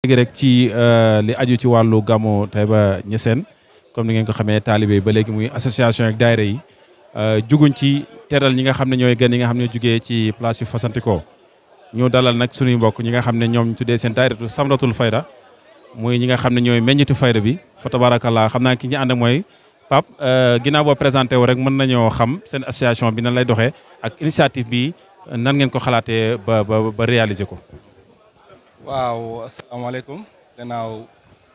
léegi rek ci li aju ci wàllu gàmmu Taïba Niassène comme ni ngeen ko xamee taalibe ba léegi muy association ak daayira yi juguñ ci teral ñi nga xam ne ñooy gën yi nga xam ne jugee ci place yu fasantikoo ñu dalal nag suñuy mbokk ñi nga xam ne ñoom ñu tuddee seen daayiratu samratul fayda muy ñi nga xam ne ñooy meññitu fayda bi fa tabarakallah xam naa ki ñu ànd ak mooy Pape ginnaaw boo présenté wu rek mën nañoo xam seen association bi nan lay doxee ak initiative bi nan ngeen ko xalaatee ba ba ba réaliser ko. waaw asalaamaaleykum gannaaw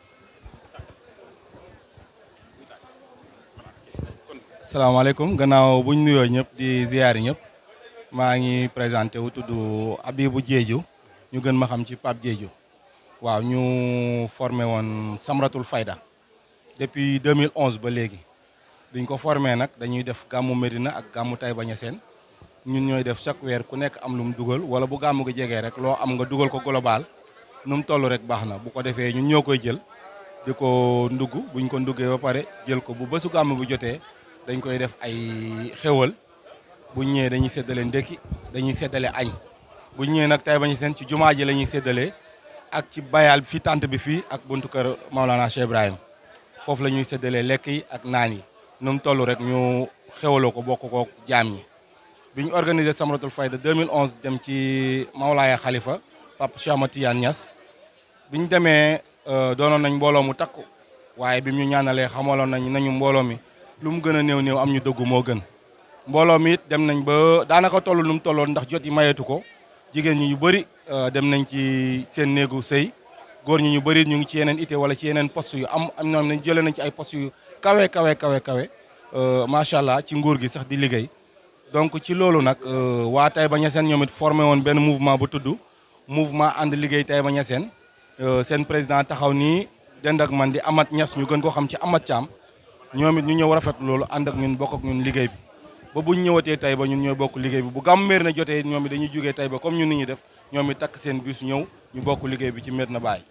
asalaamaaleykum gannaaw bu ñu nuyoo ñëpp di ziyaari ñëpp maa ngi présenté wu tudd Abibou Diédhiou ñu gën ma xam ci Pape Diédhiou waaw ñu formé woon Samratul Fayda depuis 2011 ba léegi biñ ko formé nag dañuy def gàmmu Medina ak gàmmu Taïba Niassène ñun ñooy def chaque weer ku nekk am lu mu dugal wala bu gàmmu gi jegee rek loo am nga dugal ko global nu mu toll rek baax na bu ko defee ñun ñoo koy jël di ko ndugg buñ ko nduggee ba pare jël ko bu bésu gàmmu bu jotee dañ koy def ay xéwal bu ñëwee dañuy séddale ndekki dañuy séddale añ bu ñëwee nag Taïba Niassène ci jumaa ji la ñuy séddalee ak ci bayal fi tànt bi fii ak buntu kër Maolana Cheikh Ibrahim foofu la ñuy séddalee lekk yi ak naan yi nu mu toll rek ñu xewaloo ko bokk ko jaam ñi bi ñu organisé Samratul Fayda 2011 dem ci Mawlaaya Khalifa Papa Cheikh Ahmad Tidiane Niass bi ñu demee doonoon nañ mbooloo mu takku waaye bi ñu ñaanalee xamaloon nañ nañu mbooloo mi lu mu gën a néew néew am ñu dëggu moo gën mbooloo mi it dem nañ ba daanaka toll nu mu tolloon ndax jot yi mayeetu ko jigéen ñi ñu bëri dem nañ ci seen néegu sëy góor ñi ñu bëri ñu ngi ci yeneen ité wala ci yeneen poste yu am am ñoom nañ jëlee nañ ci ay poste yu kawe kawe kawe kawe macha allah ci nguur gi sax di liggéey donc ci loolu nag waa Taïba Niassène ñoom it formé woon benn mouvement bu tudd mouvement ànd liggéey Taïba Niassène seen président taxaw nii dend ak man di Amat Niass ñu gën koo xam ci Amat Thiam ñoom it ñu ñëw rafet loolu ànd ak ñun bokk ak ñun liggéey bi ba buñ ñëwatee Taïba ñun ñooy bokk liggéey bi bu gàmm Médina jotee ñoom it dañuy jógee Taïba comme ñun ni ñuy def ñoom it takk seen bus ñëw ñu bokk liggéey bi ci Médina Baye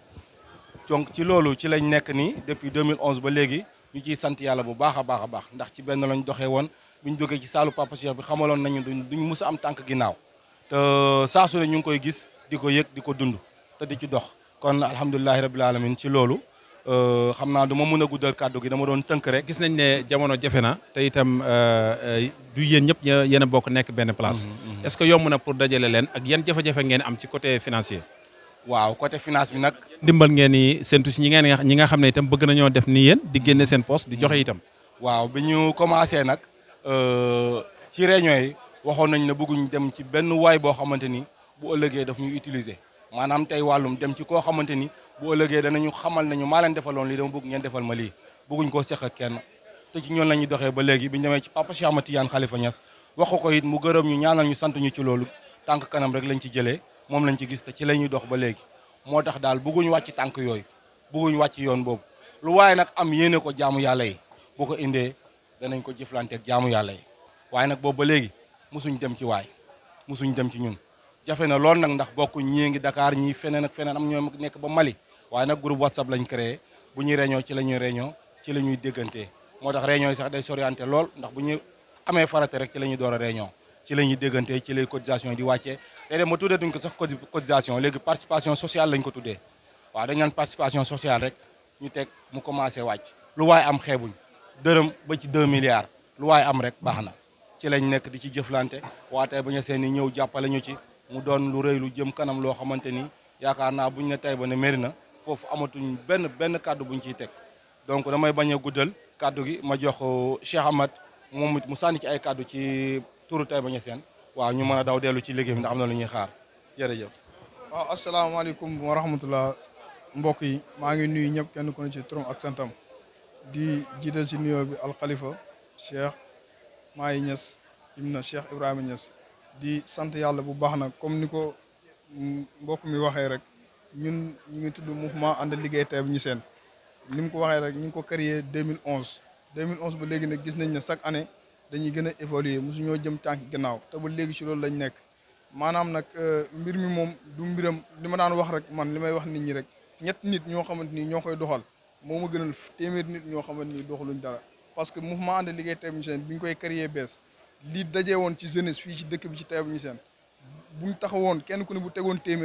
donc ci loolu ci lañ nekk nii depuis 2011 ba léegi ñu ciy sant yàlla bu baax a baax a baax ndax ci benn lañ doxee woon bu ñu jógee ci saalu Papa Cheikh bi xamaloon nañu duñ duñ mus a am tànk ginnaaw te saa su ne ñu ngi koy gis di ko yëg di ko dund te di ci dox kon alhamdulilahi rabil alamin ci loolu xam naa du ma mën a guddal kàddu gi dama doon tënk rek gis nañ ne jamono jafe na te itam du yéen ñëpp yéen a bokk nekk benn place est-ce que yomb na pour dajale leen ak yan jafe-jafe ngeen am ci côté financier waaw côté finance bi nag ndimbal ngeen ni séntu si ñi ngeen ñi nga xam ne itam bëgg nañoo def ni yéen di génne seen poste di joxe itam waaw bi ñu commencé nag ci réunion yi waxoon nañ ne bëgguñ dem ci benn waay boo xamante ni bu ëllëgee daf ñuy utiliser maanaam tey wàllum dem ci koo xamante ni bu ëllëgee danañu xamal nañu maa leen defaloon lii dama bëgg ngeen defal ma lii bëgguñ koo seq ak kenn te ci ñoon la ñuy doxee ba léegi bi ñu demee ci Papa Cheikh Ahmad Tidiane Khalifa Niass wax ko it mu gërëm ñu ñaanal ñu sant ñu ci loolu tànk kanam rek lañ ci jëlee moom lañ ci gis te ci la ñuy dox ba léegi moo tax daal bëgguñ wàcc tànk yooyu bëgguñ wàcc yoon boobu lu waaye nag am yéene ko jaamu yàlla yi boo ko indee danañ ko jëflante ak jaamu yàlla yi waaye nag boobu ba léegi musuñ dem ci waay musuñ dem ci ñun jafe na lool nag ndax bokk ñii ngi Dakar ñii feneen ak feneen am ñoo nekk ba Mali waaye nag groupe WhatsApp lañ créé bu ñuy réunion ci la ñuy réunion ci la ñuy déggantee moo tax réunion yi sax day soriante lool ndax bu ñu amee farate rek ci la ñuy door a réunion ci la ñuy déggantee ci lay cotisation yi di wàccee léeg-léeg ma tuddee duñ ko sax cotisation léegi participation sociale lañ ko tuddee waaw dañ naan participation sociale rek ñu teg mu commencé wàcc lu waaye am xeebuñ dërëm ba ci 2 milliards lu waaye am rek baax na ci lañ nekk di ci jëflante waa Taïba Niassène ñëw jàppale ñu ci mu doon lu rëy lu jëm kanam loo xamante ni yaakaar naa buñ ne Taïba ne Médina foofu amatuñ benn benn kàddu buñ ciy teg donc damay bañ a guddal kàddu gi ma jox Cheikh Ahmad moom it mu sànni ci ay kàddu ci turu Taïba Niassène waaw ñu mën a daw dellu ci liggéey bi ndax am na lu ñuy xaar jërëjëf. waaw asalaamaaleykum wa rahmatullah mbokk yi maa ngi nuyu ñëpp kenn ku ne ci turam ak santam di jiital ci nuyoo bi alxalifa Cheikh Mahi Niass ibna Cheikh Ibrahima Niass di sant yàlla bu baax nag comme ni ko mbokk mi waxee rek ñun ñu ngi tudd mouvement ànd liggéey Taïba Niassène ni mu ko waxee rek ñu ngi ko créé 2011 2011 ba léegi nag gis nañ ne chaque année dañuy gën a évoluer mosu ñoo jëm tànk gannaaw te ba léegi ci loolu lañ nekk maanaam nag mbir mi moom du mbiram li ma daan wax rek man li may wax nit ñi rek ñett nit ñoo xamante ni ñoo koy doxal moo ma gënal téeméer nit ñoo xamante ni doxaluñ dara parce que mouvement ànd liggéey Taïba Niassène bi ñu koy créé bees li dajee woon ci jeunesse fii ci dëkk bi ci Taïba Niassène buñ taxawoon kenn ku ne bu tegoon téeméer rek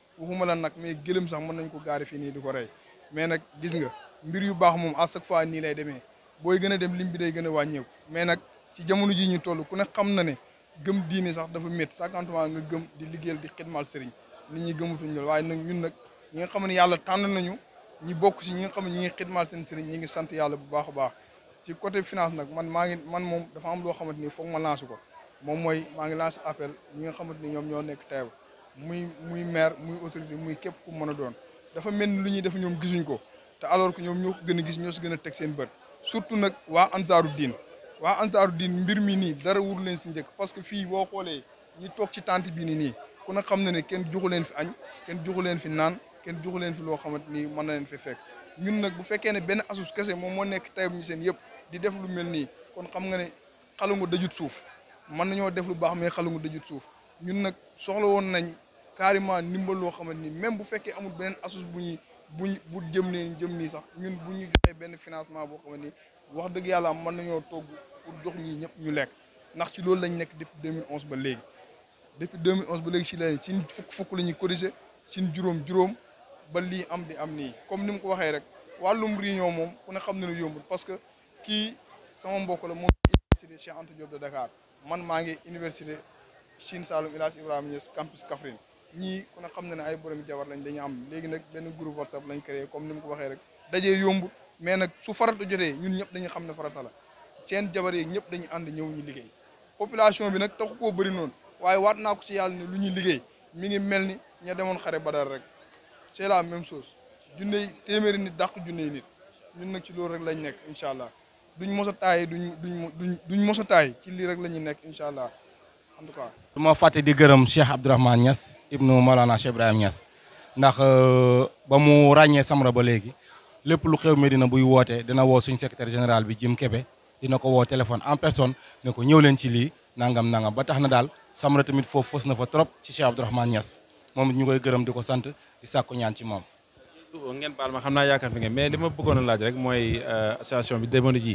waxuma la nag mais gëlëm sax mën nañ ko gaari fii nii di ko rey mais nag gis nga mbir yu baax moom à chaque fois nii lay demee booy gën a dem lim bi day gën a wàññeeku mais nag ci jamono ji ñu toll ku ne xam na ne gëm diine sax dafa métti cinquantement nga gëm di liggéeyal di xidmal sëriñ nit ñi gëmatuñ loolu waaye nag ñun nag ñi nga xam ne yàlla tànn nañu ñi bokk si ñi nga xam ne ñi ngi xidmal seen sëriñ ñi ngi sant yàlla bu baax a baax ci côté finance nag man maa ngi man moom dafa am loo xamante ni foog ma lancé ko moom mooy maa ngi lancé appel ñi nga xamante ni ñoom ñoo nekk teew muy muy maire muy autorité muy képp ku mën a doon dafa mel ni lu ñuy def ñoom gisuñ ko te alors que ñoom ñoo ko gën a gis ñoo si gën a teg seen bët surtout nag waa ansaaru diin waa ansaaru diin mbir mi nii dara wuru leen si njëkk parce que fii boo xoolee ñi toog ci tente bii ni nii ku ne xam na ne kenn joxu leen fi añ kenn joxu leen fi naan kenn joxu leen fi loo xamante ni mën na leen fi fekk ñun nag bu fekkee ne benn asus kese moom moo nekk tayib ñi seen yëpp di def lu mel nii kon xam nga ne xalangu dajut suuf mën nañoo def lu baax mais xalangu dajut suuf ñun nag soxla woon nañ carrément ndimbal loo xamante ni même bu fekkee amul beneen asus bu ñuy buñ bu jëm nee jëm nii sax ñun bu ñu joxee benn financement boo xamante ni wax dëgg yàlla mën nañoo togg pour jox ñii ñëpp ñu lekk ndax ci loolu lañ nekk depuis 2011 ba léegi depuis 2011 ba léegi si la sin fukk fukk la ñuy corriger sin juróom juróom ba lii am di am nii comme ni mu ko waxee rek wàllum réunion moom ku ne xam ne ne yombul parce que kii sama mbokk la moom université Cheikh Anta Diop de Dakar man maa ngi université Chine Saloum El Hadj Ibrahima Niass campus Kaffrine ñii ku ne xam ne ne ay borom jabar lañ dañu am léegi nag benn groupe WhatsApp lañ créé comme ni mu ko waxee rek dajee yombul mais nag su farata jotee ñun ñëpp dañu xam ne farata la seen jabar yeeg ñëpp dañu ànd ñëw ñu liggéey population bi nag taxu koo bëri noonu waaye waat naa ko ci yàlla ne lu ñuy liggéey mi ngi mel ni ña demoon xare badar rek c'est la même chose junney téeméeri nit dàq junney nit ñun nag ci loolu rek lañ nekk incha allah duñ mos a taay duñ duñ duñ duñ mos a taay ci lii rek la ñuy nekk incha allah en tout cas. du ma fàtte di gërëm Cheikh Abdourahmane Niass ibnu Malana Cheikh Ibrahim Niass ndax ba mu ràññee Samra ba léegi lépp lu xew Medina buy woote dina woo suñ secrétaire général bi Jim Kebe dina ko woo téléphone en personne ne ko ñëw leen ci lii nangam nangam ba tax na daal Samra tamit foofu fës na fa trop ci Cheikh Abdourahmane Niass moom it ñu koy gërëm di ko sant di sàkku ñaan ci moom. ngeen baal ma xam naa yaakaar fi ngeen mais li ma bëggoon a laaj rek mooy association bi demoon ji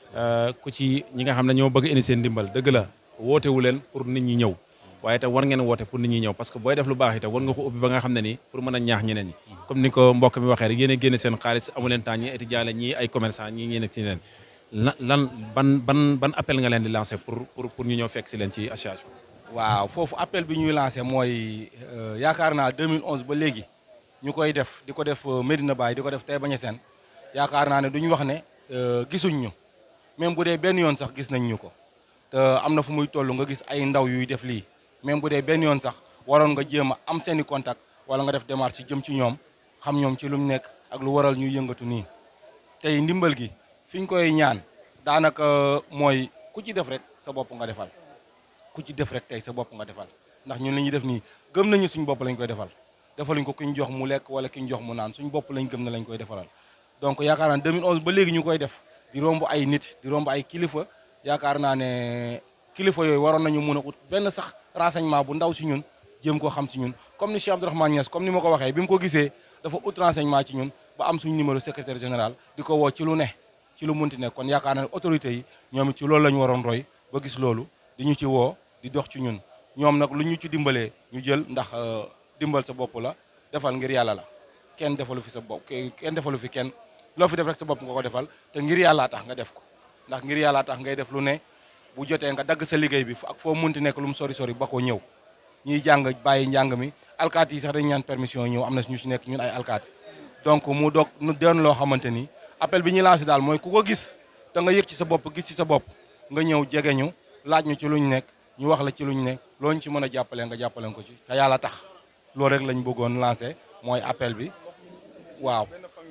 ku ci ñi nga xam ne ñoo bëgg indi seen ndimbal dëgg la woote wu leen pour nit ñi ñëw waaye te war ngeen woote pour nit ñi ñëw parce que booy def lu baax itam war nga ko ubbi ba nga xam ne nii pour mën a ñaax ñeneen ñi comme ni ko mbokk mi waxee rek yéen a génne seen xaalis amu leen temps ñi étudiant la ñii ay commerçant ñii ñi nekk ci leen lan lan ban ban ban appel nga leen di lancer pour pour pour ñu ñëw fekk si leen ci association waaw foofu appel bi ñuy lancé mooy yaakaar naa 2011 ba léegi ñu koy def di ko def Medina Baye di ko def Taïba Niassène yaakaar naa ne duñu wax ne gisuñ ñu même bu dee benn yoon sax gis nañ ñu ko te am na fu muy toll nga gis ay ndaw yuy def lii même bu dee benn yoon sax waroon nga jéem a am seeni contact wala nga def démarche jëm ci ñoom xam ñoom ci lu mu nekk ak lu waral ñuy yëngatu nii tey ndimbal gi fi ñu koy ñaan daanaka mooy ku ci def rek sa bopp nga defal ku ci def rek tey sa bopp nga defal ndax ñun li ñuy def nii gëm nañu suñ bopp lañ koy defal defaluñ ko ki ñu jox mu lekk wala ki ñu jox mu naan suñ bopp lañ gëm na lañ koy defalal donc yaakaar naa 2011 ba léegi ñu koy def di romb ay nit di romb ay kilifa yaakaar naa ne kilifa yooyu waroon nañu mun a ut benn sax renseignement bu ndaw si ñun jéem koo xam si ñun comme ni Cheikh Abdourahmane Niass comme ni ma ko waxee bi mu ko gisee dafa ut renseignement ci ñun ba am suñu numéro secrétaire général di ko woo ci lu ne ci lu munti ne kon yaakaar naa ne autorités yi ñoom it ci loolu la ñu waroon roy ba gis loolu di ñu ci woo di dox ci ñun ñoom nag lu ñu ci dimbalee ñu jël ndax dimbal sa bopp la defal ngir yàlla la kenn defalu fi sa bopp kenn defalu fi kenn loo fi def rek sa bopp nga ko defal te ngir yàllaa tax nga def ko ndax ngir yàllaa tax ngay def lu ne bu jotee nga dagg sa liggéey bi ak foo munti nekk lu mu sori sori ba ko ñëw ñiy jàng bàyyi njàng mi alkaati yi sax dañu ñaan permission ñëw am na ñu ci nekk ñun ay alkaati donc mu doog nu doon loo xamante ni appel bi ñuy lancé daal mooy ku ko gis te nga yëg ci sa bopp gis ci sa bopp nga ñëw jege ñu laaj ñu ci luñ nekk ñu wax la ci luñ nekk loo ñu ci mën a jàppale nga jàppale ko ci te yàlla tax loolu rek lañ bëggoon lancé mooy appel bi waaw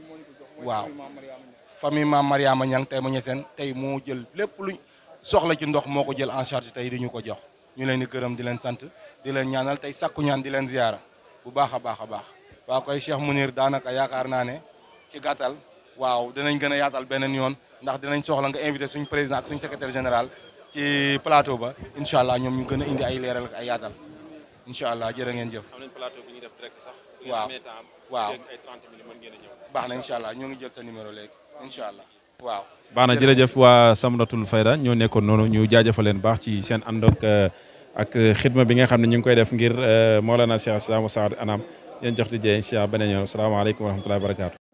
waaw famille maam Mariama Niang tey ma ñeseen tey moo jël lépp luñ soxla ci ndox moo ko jël en charge tey di ñu ko jox ñu leen di gërëm di leen sant di leen ñaanal tey sakku ñaan di leen ziyaara bu baax a baax a baax waaw koy Cheikh Mounir daanaka yaakaar naa ne ci gàttal waaw dinañ gën a yaatal beneen yoon ndax dinañ soxla nga invité suñ président ak suñ secrétaire général ci plateau ba incha allah ñoom ñu gën a indi ay leeral ak ay yaatal incha allah jërë ngeen jëf. am nañ plateau bi ñuy def direct sax. waaw waaw ay 30 minutes mën ngeen a ñëw. baax na incha allah ñoo ngi jël sa numéro léegi incha allah waaw. baax na jërëjëf waa Samratul Fayda ñoo nekkoon noonu ñu jaajëfal leen baax ci seen ànd ak ak xidma bi nga xam ne ñu ngi koy def ngir Mawlana Cheikh Islam Saad Anam yéen jox di jee incha allah beneen yoon asalaamaaleykum wa rahmatullahi wa barakaatu